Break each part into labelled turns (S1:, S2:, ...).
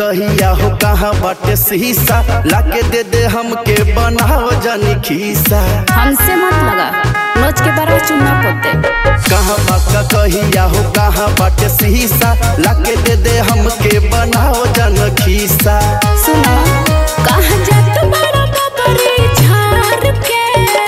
S1: कहिया हो कहाँ बाटे शीशा लाके दे दे हमके बनाव जानी खीसा
S2: हमसे मत लगा नोच के बारह चुना पोते
S1: कहाँ बाका कहिया हो कहाँ बाटे शीशा लाके दे दे हमके बनाव जान खीसा
S2: सुनो कहाँ जात बड़ा बबरी झार के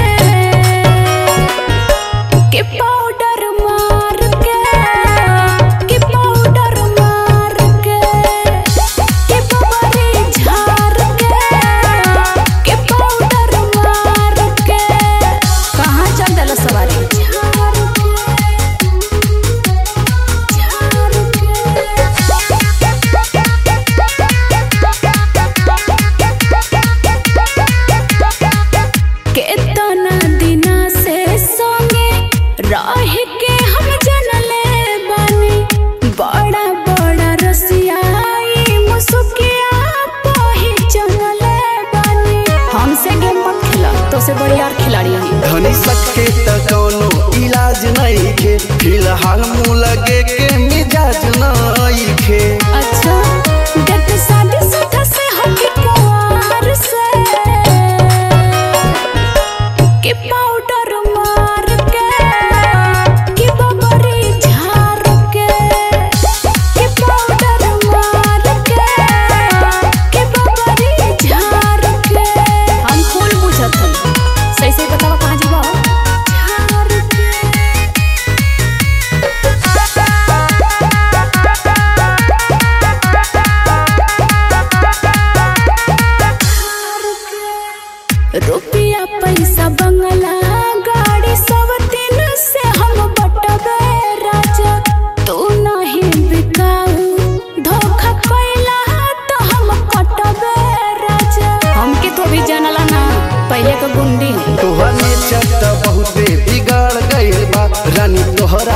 S2: के पाउडर मार के के पाउडर मार के के बबरी झार के के पाउडर मार के कहाँ चल देलो सवारी झार केतना दिना से संगे रह के हम जनले बानी बड़ा बड़ा रसियाई मुसुकिया पहचानले बानी हमसे गेम मत खेला तो से बढ़िया और खिलाड़ी हम
S1: धनी सके त कोनो इलाज नहीं खे फिलहाल मुँह लगे के मिजाज नहीं खे
S2: अच्छा देख साढ़े सुधा से होके कुआर से के पाउडर मार के के बबरी झार के के पाउडर मार के के बबरी झार के हम फूल बुझत हन सही सही बतावा कहाँ जीवा झार के रुपया पैसा बंगला गाड़ी सब दिन से हम बटबे राजा तू नहीं बिकाऊ धोखा कैला तो हम कटबे राजा हमके तो भी जानला ना पहले के गुंडी है
S1: तोहर नेचर त बहुते बिगाड़ गइल बा रानी तोहरा